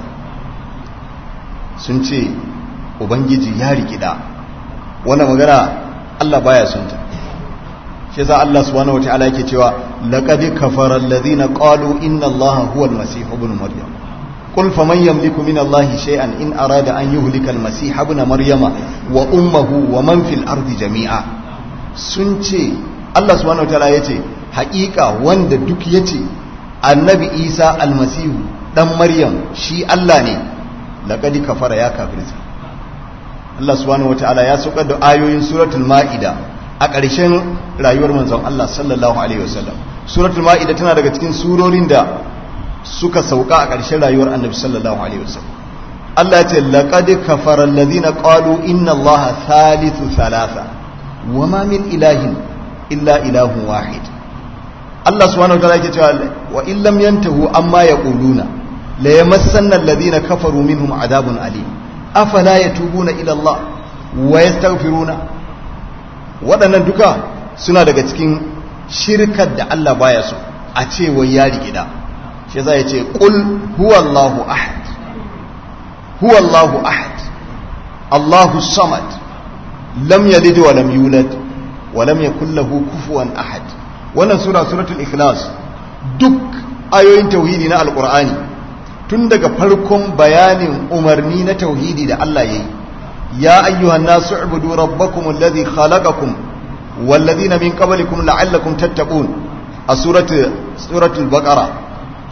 سنتي ubangiji ya rikida wannan magana Allah baya son ta shi yasa Allah subhanahu wataala yake cewa laqad kafara alladhina qalu inna Allaha huwa al-masih ibn maryam qul faman yamliku min Allahi shay'an in arada an yuhlika al-masih ibn maryama wa ummuhu wa man fil ardi jami'a sun ce Allah subhanahu wataala yace haƙiƙa wanda duk yace annabi Isa almasihu dan Maryam shi Allah ne laqad kafara ya kafirta Allah subhanahu wataala ya saukar da ayoyin suratul maida a ƙarshen rayuwar manzon Allah sallallahu alaihi wasallam suratul maida tana daga cikin surorin da suka sauka a ƙarshen rayuwar annabi sallallahu alaihi wasallam Allah ya ce laqad kafara alladhina qalu inna Allaha thalithu thalatha wama min ilahin illa ilahun wahid Allah subhanahu wa ta'ala yake cewa wa in lam yantahu amma yaquluna la yamassanna alladhina kafaru minhum adabun alim afala yatubuna ila Allah wa yastaghfiruna waɗannan duka suna daga cikin shirkar da Allah baya so a ce wai ya rigida shi yasa yace qul huwallahu ahad huwallahu ahad Allahu samad lam yalid wa lam yulad wa lam yakul lahu kufuwan ahad wannan sura suratul ikhlas duk ayoyin tauhidi na alqur'ani tun daga farkon bayanin umarni na tauhidi da Allah yayi ya ayyuhan nasu ubudu rabbakum alladhi khalaqakum والذين من قبلكم لعلكم تتقون سورة سورة البقرة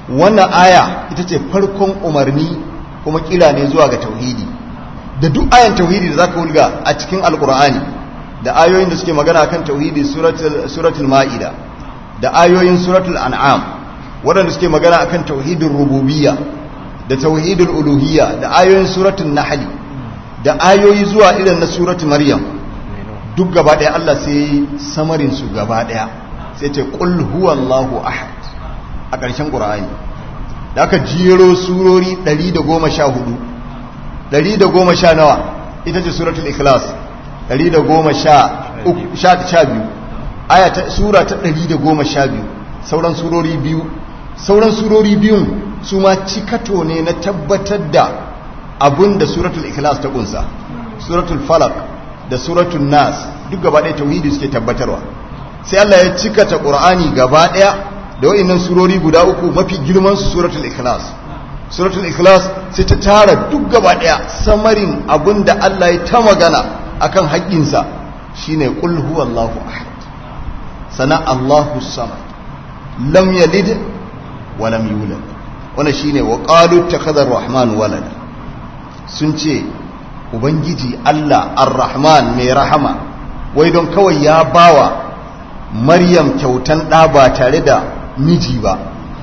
wannan aya ita ce farkon umarni kuma kira ne zuwa ga tauhidi da duk ayan tauhidi da zaka wulga a cikin alkur'ani da ayoyin da suke magana akan tauhidi suratul ma'ida da ayoyin suratul an'am waɗanda suke magana akan tauhidin rububiyya da tauhidul uluhiyya da ayoyin suratul nahl da ayoyi zuwa irin na suratul maryam duk gaba ɗaya Allah sai samarin su gaba ɗaya sai ce qul huwallahu ahad a ƙarshen qur'ani da aka jero surori 114 110 nawa ita ce suratul ikhlas 112 aya ta sura ta 112 sauran surori biyu sauran surori biyun su ma cikato ne na tabbatar da abin da suratul ikhlas ta kunsa suratul falak da suratul nas duk gaba ɗaya tauhidi suke tabbatarwa sai Allah ya cikata qur'ani gaba ɗaya da wa'annan surori guda uku mafi girman su suratul ikhlas suratul ikhlas sai ta tara duk gaba ɗaya samarin abin da Allah ya ta magana akan haƙƙinsa shine qul huwallahu ahad sana Allahu samad lam yalid wa lam yulad wannan shine wa qalu takhadha ar-rahman walada sun ce ubangiji Allah ar-rahman mai rahama wai don kawai ya bawa maryam kyautan ɗa ba tare da miji ba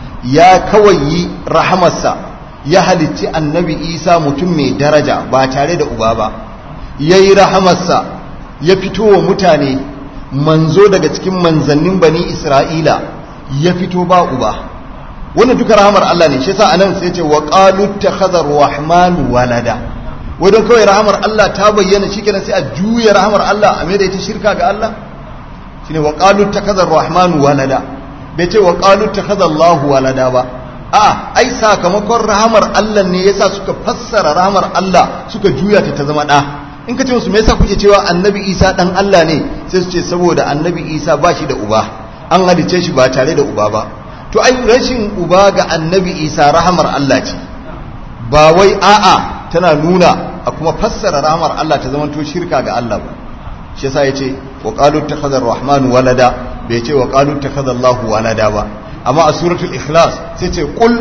ya kawai yi rahamarsa ya halicci annabi isa mutum mai daraja ba tare da uba ba ya yi rahamarsa ya fito wa mutane manzo daga cikin manzannin bani isra'ila ya fito ba uba wannan duka rahamar Allah ne shi yasa anan sai ce wa qalu takhadha rahmanu walada wadon kawai rahamar Allah ta bayyana shikenan sai a juya rahamar Allah a mai da ita shirka ga Allah shine wa qalu takhadha rahmanu walada bai ce wa qalu takhadha Allah walada ba a ai sakamakon rahamar Allah ne yasa suka fassara rahamar Allah suka juya ta ta zama da in ka ce musu me yasa kuke cewa annabi Isa dan Allah ne sai su ce saboda annabi Isa ba shi da uba an halice shi ba tare da uba ba to ai rashin uba ga annabi isa rahamar Allah ce ba wai a'a tana nuna a kuma fassara rahamar Allah ta zama to shirka ga Allah ba shi yasa yace wa qalu takhadha ar-rahman walada bai ce wa qalu takhadha Allah walada ba amma a suratul ikhlas sai ce qul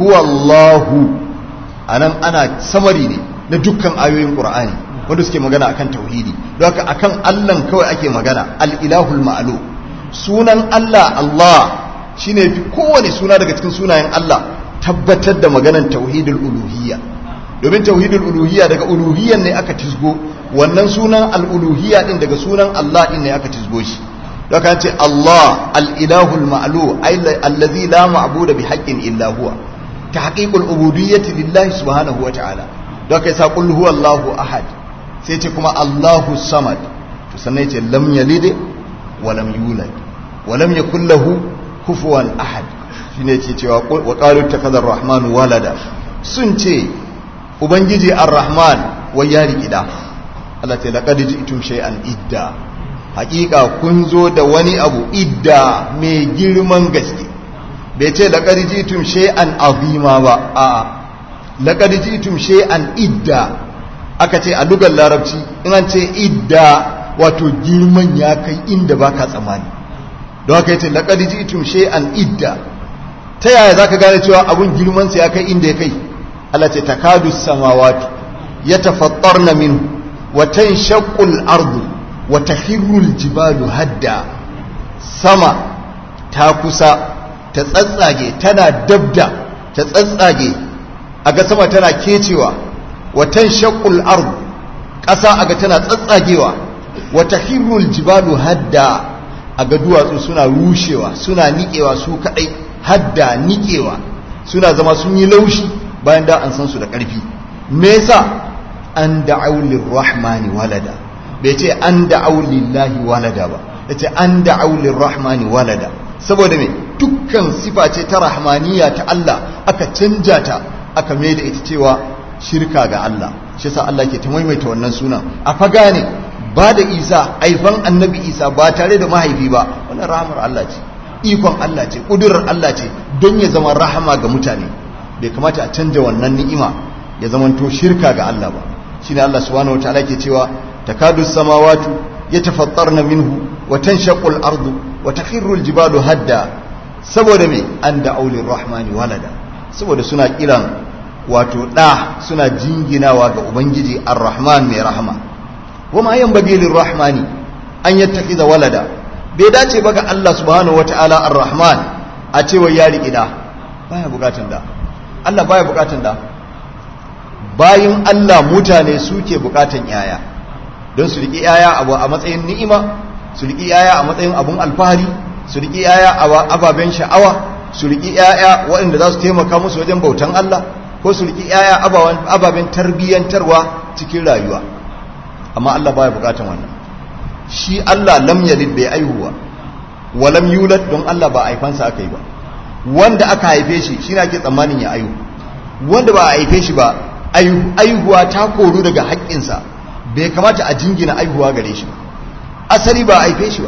huwallahu anan ana samari ne na dukkan ayoyin qur'ani wanda suke magana akan tauhidi don haka akan Allah kawai ake magana al-ilahul ma'lu sunan Allah Allah shine fi kowane suna daga cikin sunayen Allah tabbatar da maganan tauhidul uluhiyya domin tauhidul uluhiyya daga uluhiyyan ne aka tisgo wannan sunan al-uluhiyya din daga sunan Allah din ne aka tisgo shi daga ce Allah al-ilahul ma'lu allazi la ma'budu bi haqqin illa huwa tahqiqul ubudiyyati lillahi subhanahu wa ta'ala daga yasa qul huwallahu ahad sai ce kuma Allahu samad to sannan yace lam yalid wa lam yulad wa lam yakul lahu kufuwan ahad shine ce cewa wa qalu takadar rahman walada sun ce ubangiji ar-rahman wai ya rikida Allah ta laqad ji'tum shay'an idda haƙiƙa kun zo da wani abu idda mai girman gaske bai ce laqad ji'tum shay'an azima ba a'a laqad ji'tum shay'an idda aka ce a lugar larabci in an ce idda wato girman ya kai inda baka tsammani don haka yace laqad ji'tum shay'an idda ta yaya zaka gane cewa abun girman sa ya kai inda ya kai Allah ce takadu samawati yatafattarna minhu wa tanshaqqu al-ardu wa takhirru al-jibalu hadda sama ta kusa ta tsatsage tana dabda ta tsatsage aga sama tana kecewa wa tanshaqqu al-ardu ƙasa aga tana tsatsagewa wa takhirru al-jibalu hadda a ga duwatsu suna rushewa suna niƙewa su kaɗai hadda niƙewa suna zama sun yi laushi bayan da an san su da ƙarfi me yasa an da'au lirrahmani walada bai ce an da'au lillahi walada ba yace an da'au lirrahmani walada saboda me dukkan sifa ce ta rahmaniya ta Allah aka canja ta aka mai da ita cewa shirka ga Allah shi yasa Allah ke ta maimaita wannan sunan a faga ne ba da isa aifan annabi isa ba tare da mahaifi ba wannan rahamar Allah ce ikon Allah ce ƙudurar Allah ce don ya zama rahama ga mutane bai kamata a canja wannan ni'ima ya zama to shirka ga Allah ba shine Allah subhanahu wataala ke cewa takadu samawati yatafattarna minhu wa tanshaqqu al-ardu wa takhirru al-jibalu hadda saboda me an da aulin rahmani walada saboda suna kiran wato ɗa suna jinginawa ga ubangiji ar-rahman mai rahama wama yan bagilin rahmani an yattaki da walada bai dace ba ga Allah subhanahu wata'ala ar-rahman a cewa ya riƙi da baya bukatun da Allah baya bukatun da bayin Allah mutane suke bukatan yaya don su riƙi yaya a matsayin ni'ima su riƙi yaya a matsayin abun alfahari su riƙi yaya a ababen sha'awa su riƙi yaya waɗanda za su taimaka musu wajen bautan Allah ko su riƙi yaya ababen tarbiyyantarwa cikin rayuwa amma Allah baya bukatan wannan shi Allah lam yalid bai aihuwa wa lam yulad don Allah ba aifansa aka yi ba wanda aka haife shi shine ake tsammanin ya aihu wanda ba a haife shi ba aihuwa ta koru daga haƙƙinsa bai kamata a jingina aihuwa gare shi ba asali ba a haife shi ba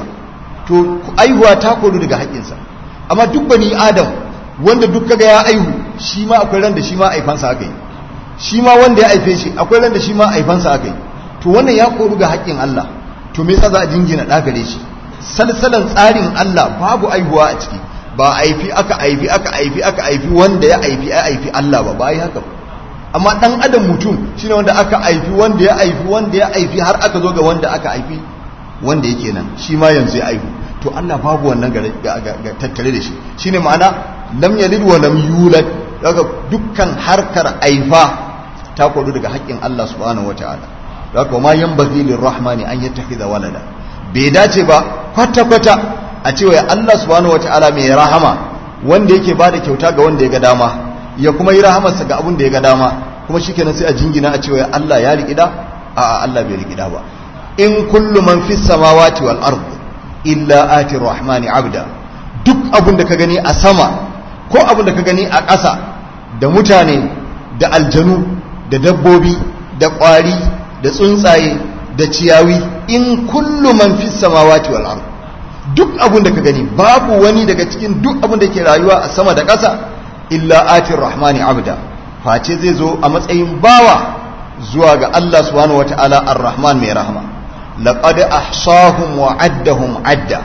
to aihuwa ta koru daga haƙƙinsa amma duk bani adam wanda duk kaga ya aihu shi ma akwai ran da shi ma aifansa aka yi shi ma wanda ya haife shi akwai ran da shi ma aifansa aka yi to wannan ya koru ga haƙƙin Allah to me yasa za a jingina ɗa gare shi salsalan tsarin Allah babu aihuwa a ciki ba aifi aka aifi aka aifi aka aifi wanda ya aifi ya aifi Allah ba ba yi haka ba amma dan adam mutum shine wanda aka aifi wanda ya aifi wanda ya aifi har aka zo ga wanda aka aifi wanda yake nan shi ma yanzu ya aihu to Allah babu wannan ga tattare da shi shine ma'ana lam yalid wa lam yulad daga dukkan harkar aifa ta kodu daga haƙƙin Allah subhanahu wataala daga ma yanbaghi lirrahmani an yattakhidha walada bai dace ba kwata kwata a cewa Allah subhanahu wataala mai rahama wanda yake bada kyauta ga wanda ya ga dama ya kuma yi rahamarsa ga abin da ya ga dama kuma shikenan sai a jingina a cewa Allah ya riƙida a Allah bai riƙida ba in kullu man fis samawati wal ard illa ati rahmani abda duk abin da ka gani a sama ko abin da ka gani a ƙasa da mutane da aljanu da dabbobi da ƙwari da tsuntsaye da ciyawi in kullu man fis samawati wal ard duk abin da ka gani babu wani daga cikin duk abin da ke rayuwa a sama da ƙasa illa atir rahmani abda face zai zo a matsayin bawa zuwa ga Allah subhanahu wataala ar-rahman mai rahama laqad ahsahum wa addahum adda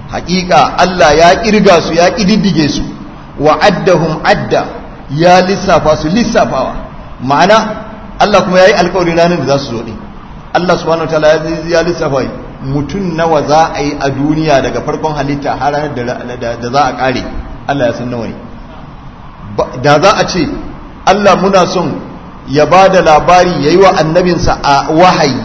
haƙiƙa Allah ya kirga su ya kididdige su wa addahum adda ya lissafa su lissafawa ma'ana Allah kuma yayi alƙawarin ranar da za su zo din Allah subhanahu wataala ya lissafa mutum nawa za a yi a duniya daga farkon halitta har ranar da za a kare Allah ya san nawa ne da za a ce Allah muna son ya ba da labari ya yi wa annabinsa a wahayi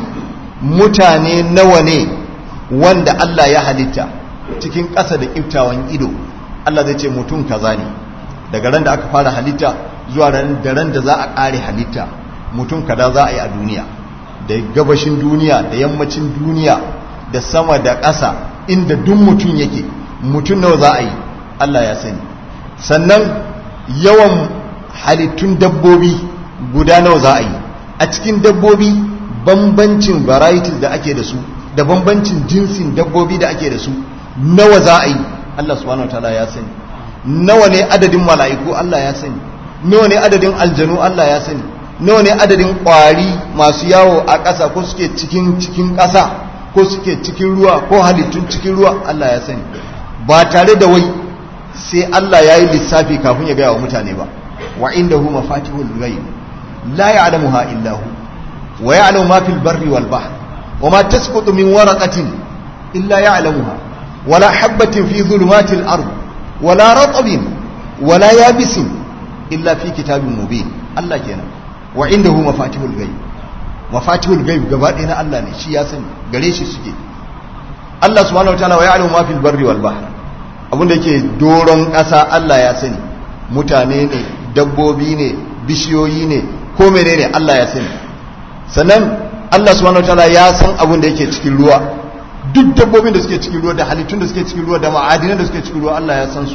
mutane nawa ne wanda Allah ya halitta cikin ƙasa da ƙiftawan ido Allah zai ce mutum kaza ne daga ran da aka fara halitta zuwa da ran da za a ƙare halitta mutum kada za a yi a duniya da gabashin duniya da yammacin duniya da sama da ƙasa inda duk mutum yake mutum nawa za a yi Allah ya sani sannan yawan halittun dabbobi guda nawa za a yi a cikin dabbobi bambancin varieties da ake da su da bambancin jinsin dabbobi da ake da su nawa za a yi Allah subhanahu wataala ya sani nawa ne adadin mala'iku Allah ya sani nawa ne adadin aljanu Allah ya sani nawa ne adadin ƙwari masu yawo a ƙasa ko suke cikin cikin ƙasa ko suke cikin ruwa ko halittun cikin ruwa Allah ya sani ba tare da wai sai Allah ya yi lissafi kafin ya gaya wa mutane ba wa inda hu mafatihul ghaib la ya'lamuha illa hu wa ya'lamu ma fil barri wal bahr wa ma tasqutu min waraqatin illa ya'lamuha wala habatin fi dhulumatil ard wala ratbin wala yabisin illa fi kitabin mubin Allah kenan wa inda hu mafatihul ghaib mafatihul ghaib gaba ɗaya na Allah ne shi ya sani gare shi suke Allah subhanahu wataala wa ya'lamu ma fil barri wal bahr abinda yake doron ƙasa Allah ya sani mutane ne dabbobi ne bishiyoyi ne ko menene Allah ya sani sannan Allah subhanahu wataala ya san abin da yake cikin ruwa duk dabbobin da suke cikin ruwa da halittun da suke cikin ruwa da ma'adinan da suke cikin ruwa Allah ya san su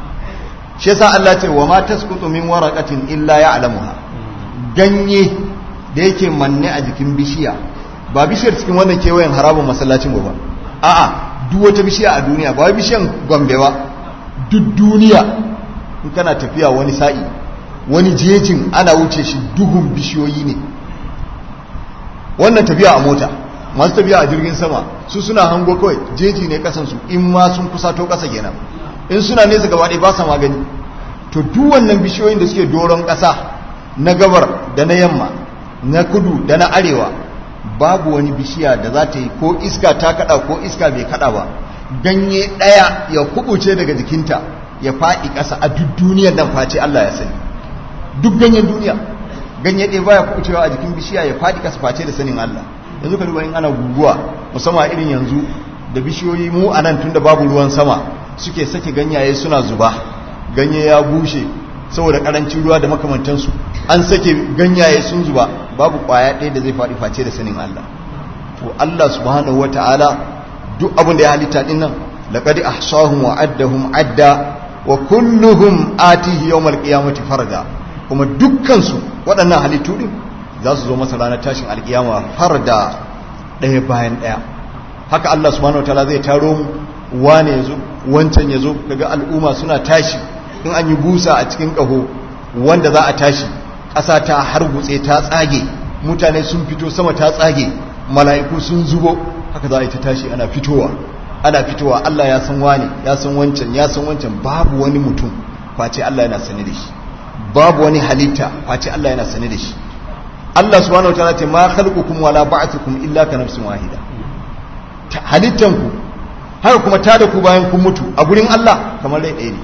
shi yasa Allah ce wa ma tasqutu min waraqatin illa ya'lamuha ganye da yake manne a jikin bishiya ba bishiyar cikin wannan kewayen harabin masallacin ba a'a duk wata bishiya a duniya ba wai bishiyan gombe ba duk duniya in kana tafiya wani sa'i wani jejin ana wuce shi duhun bishiyoyi ne wannan tafiya a mota masu tafiya a jirgin sama su suna hango kawai jeji ne kasansu in ma sun kusato kasa kenan in suna nesa gaba ɗaya ba sa magani to duk wannan bishiyoyin da suke doron ƙasa na gabar da na yamma na kudu da na arewa babu wani bishiya da za ta yi ko iska ta kada ko iska bai kada ba ganye ɗaya ya kubuce daga jikinta ya faɗi ƙasa a duk duniyar nan face Allah ya sani duk ganyen duniya ganye ɗaya baya kubucewa a jikin bishiya ya faɗi ƙasa face da sanin Allah yanzu ka duba in ana guguwa musamman irin yanzu da bishiyoyi mu a nan tunda babu ruwan sama suke sake ganyaye suna zuba ganye ya bushe saboda karancin ruwa da makamantansu an sake ganyaye sun zuba babu kwaya ɗaya da zai faɗi face da sanin Allah to Allah subhanahu wata'ala duk abin da ya halitta din nan laqad ahsahum wa addahum adda wa kulluhum atihi yawmal qiyamati farda kuma dukkan su waɗannan halittu din za su zo masa ranar tashin alkiyama farda ɗaya bayan ɗaya haka Allah subhanahu wataala zai taro mu wane yazo wancan yazo kaga al'umma suna tashi in an yi busa a cikin ƙaho wanda za a tashi ƙasa ta hargutse ta tsage mutane sun fito sama ta tsage mala'iku sun zubo haka za a yi ta tashi ana fitowa ana fitowa Allah ya san wane ya san wancan ya san wancan babu wani mutum face Allah yana sane da shi babu wani halitta face Allah yana sane da shi Allah subhanahu wataala ce ma khalqukum wala ba'thukum illa ka nafsin wahida halittanku haka kuma tada ku bayan kun mutu a gurin Allah kamar rai ɗaya ne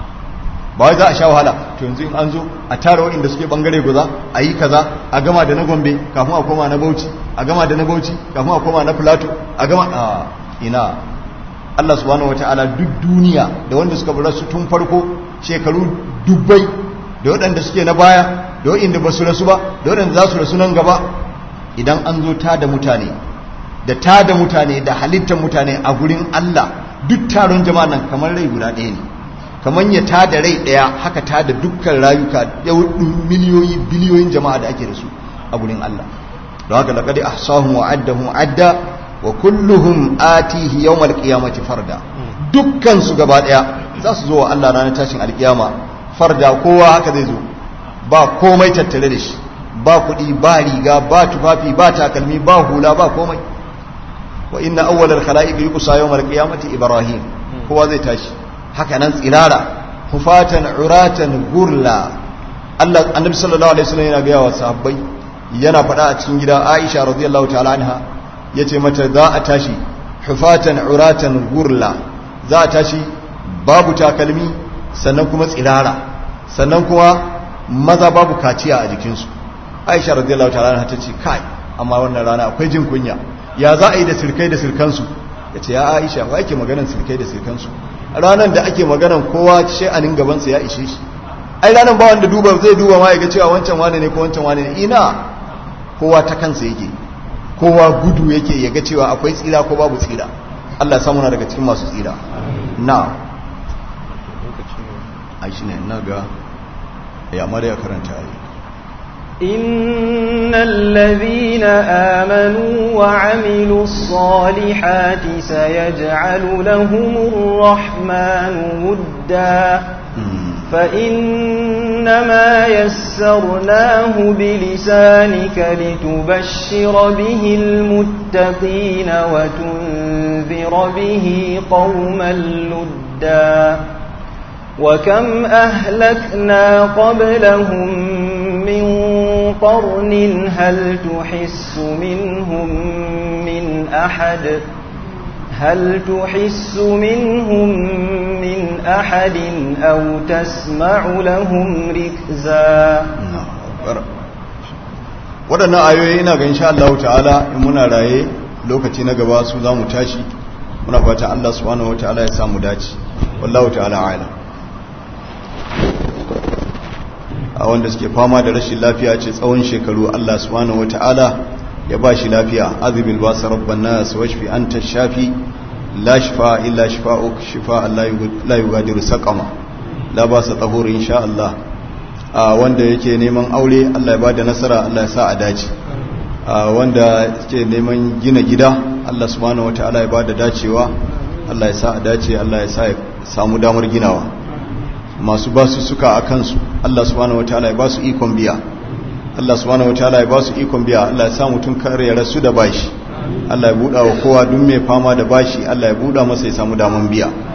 ba wai za a sha wahala to yanzu in an zo a tara waɗanda suke bangare guza a yi kaza a gama da na gombe kafin a koma na bauchi a gama da na bauchi kafin a koma na filato a gama a ina Allah subhanahu wataala duk duniya da wanda suka bar su tun farko shekaru dubbai da waɗanda suke na baya da waɗanda ba su rasu ba da waɗanda za su rasu nan gaba idan an zo ta da mutane da ta da mutane da halittar mutane a gurin Allah duk taron jama'a nan kamar rai guda ɗaya ne kamar ya ta da rai ɗaya haka ta da dukkan rayuka miliyoyi biliyoyin jama'a da ake da su a gurin Allah don haka laƙadi ahsahum wa addahum adda wa kulluhum atihi yawmal qiyamati farda dukkan su gaba ɗaya za su zo wa Allah ranar tashin alkiyama farda kowa haka zai zo ba komai tattare da shi ba kuɗi ba riga ba tufafi ba takalmi ba hula ba komai wa inna awwalal khala'iq yuqsa yawmal qiyamati ibrahim kowa zai tashi haka nan tsirara hufatan uratan gurla Allah annabi sallallahu alaihi wasallam yana gaya wa sahabbai yana faɗa a cikin gida Aisha radiyallahu ta'ala anha yace mata za a tashi hufatan uratan gurla za a tashi babu takalmi sannan kuma tsirara sannan kuma maza babu kaciya a jikinsu Aisha radiyallahu ta'ala anha tace kai amma wannan rana akwai jin kunya ya za a yi da sirkai da sirkansu yace ya Aisha wa yake maganar sirkai da sirkansu ranar da ake maganan kowa sha'anin gabansa ya ishe shi ai ranar ba wanda duba zai duba ma ya ga cewa wancan wane ne ko wancan wane ne ina kowa ta kansa yake kowa gudu yake ya ga cewa akwai tsira ko babu tsira Allah samu na daga cikin masu tsira na a shi ne na ga ya mara ya karanta yi إن الذين آمنوا وعملوا الصالحات سيجعل لهم الرحمن ودا فإنما يسرناه بلسانك لتبشر به المتقين وتنذر به قوما لدا وكم أهلكنا قبلهم من قرن هل تحس منهم من أحد هل تحس منهم من أحد أو تسمع لهم ركزا waɗannan ayoyi ina ga insha Allah ta'ala in muna raye lokaci na gaba su za mu tashi muna fata Allah subhanahu wa ta'ala ya samu dace wallahu ta'ala a'lam a wanda suke fama da rashin lafiya ce tsawon shekaru Allah subhanahu wata'ala ya ba shi lafiya azibil ba sa rabban nas washfi anta shafi la shifa illa shifa'uk shifa la yughadiru saqama la ba sa tahur insha Allah a wanda yake neman aure Allah ya bada nasara Allah ya sa a dace a wanda yake neman gina gida Allah subhanahu wata'ala ya bada dacewa Allah ya sa a dace Allah ya sa ya samu damar ginawa masu ba su suka a kansu Allah subhanahu wataala ya ba su ikon biya Allah subhanahu wataala ya ba su ikon biya Allah ya sa mutum kare ya rasu da bashi Allah ya buɗa wa kowa duk mai fama da bashi Allah ya buɗa masa ya samu daman biya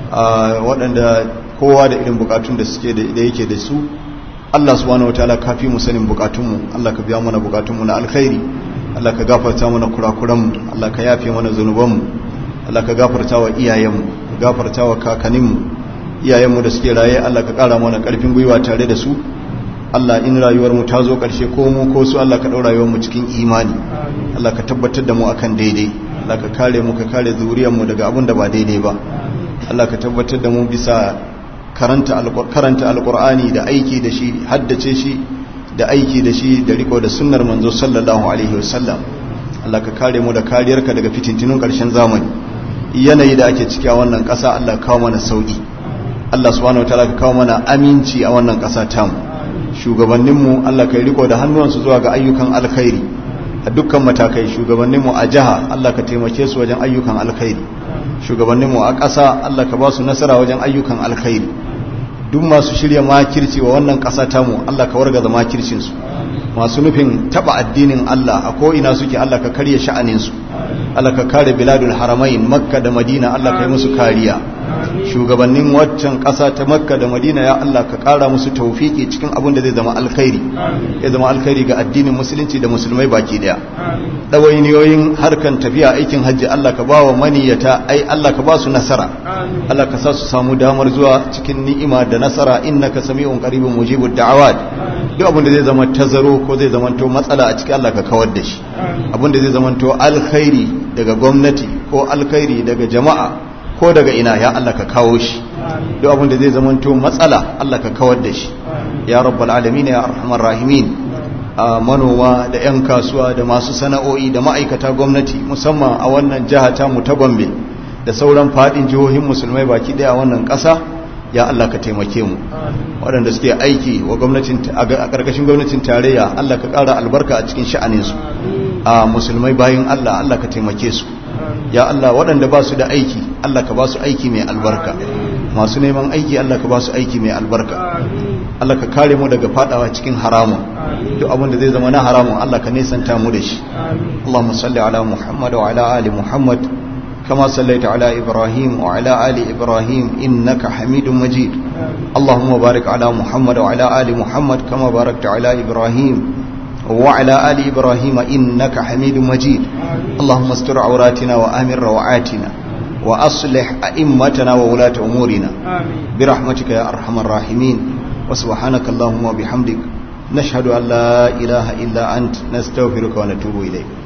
waɗanda kowa da irin bukatun da suke da yake da su Allah subhanahu wataala ka fi mu sanin bukatunmu Allah ka biya mana bukatunmu na alkhairi Allah ka gafarta mana kurakuranmu Allah ka yafe mana zunubanmu Allah ka gafarta wa iyayenmu ka gafarta wa kakanninmu iyayenmu da suke raye Allah ka kara mana karfin gwiwa tare da su Allah in rayuwarmu ta zo ƙarshe ko mu ko su Allah ka ɗau rayuwarmu cikin imani Allah ka tabbatar da mu akan daidai Allah ka kare mu ka kare zuriyarmu daga abin da ba daidai ba Allah ka tabbatar da mu bisa karanta karanta alqur'ani da aiki da shi haddace shi da aiki da shi da riko da sunnar manzo sallallahu alaihi wasallam Allah ka kare mu da kariyarka daga fitintunun ƙarshen zamani yanayi da ake ciki a wannan ƙasa Allah kawo mana sauki Allah subhanahu wataala ka kawo mana aminci a wannan ƙasa tamu shugabanninmu Allah ka riko da hannuwansu zuwa ga ayyukan alkhairi a dukkan matakai shugabanninmu a jiha Allah ka taimake su wajen ayyukan alkhairi shugabanninmu a ƙasa Allah ka ba su nasara wajen ayyukan alkhairi duk masu shirya makirci wa wannan ƙasa tamu Allah ka wargaza makircinsu masu nufin taba addinin Allah a ko'ina suke Allah ka karya sha'aninsu Allah ka kare biladul haramain makka da madina Allah ka yi musu kariya shugabannin waccan ƙasa ta makka da madina ya Allah ka ƙara musu taufiki cikin abin da zai zama alkhairi ya zama alkhairi ga addinin musulunci da musulmai baki daya ɗawainiyoyin harkan tafiya aikin hajji Allah ka ba wa maniyata ai Allah ka ba su nasara Allah ka sa su samu damar zuwa cikin ni'ima da nasara innaka sami'un qaribun mujibud da'awat duk abin da zai zama tazaro ko zai zama to matsala a cikin Allah ka kawar da shi abin da zai zama to alkhairi daga gwamnati ko alkhairi daga jama'a ko daga ina ya Allah ka kawo shi duk abin da zai zamanto matsala Allah ka kawar da shi ya rabbal alamin ya arhamar rahimin a manoma da 'yan kasuwa da masu sana'o'i da ma'aikata gwamnati musamman a wannan jiha ta mu ta Gombe da sauran fadin jihohin musulmai baki daya a wannan ƙasa ya Allah ka taimake mu waɗanda suke aiki wa gwamnatin a ƙarƙashin gwamnatin tarayya Allah ka ƙara albarka a cikin sha'aninsu a musulmai bayin Allah Allah ka taimake su ya Allah waɗanda ba su da aiki Allah ka ba su aiki mai albarka masu neman aiki Allah ka ba su aiki mai albarka Allah ka kare mu daga fadawa cikin haramun duk abin da zai zama na haramun Allah ka nesanta mu da shi Allahumma salli ala Muhammad wa ala ali Muhammad كما صليت على إبراهيم وعلى آل إبراهيم إنك حميد مجيد اللهم بارك على محمد وعلى آل محمد كما باركت على إبراهيم وعلى آل إبراهيم إنك حميد مجيد اللهم استر عوراتنا وآمن روعاتنا وأصلح أئمتنا وولاة أمورنا برحمتك يا أرحم الراحمين وسبحانك اللهم وبحمدك نشهد أن لا إله إلا أنت نستغفرك ونتوب إليك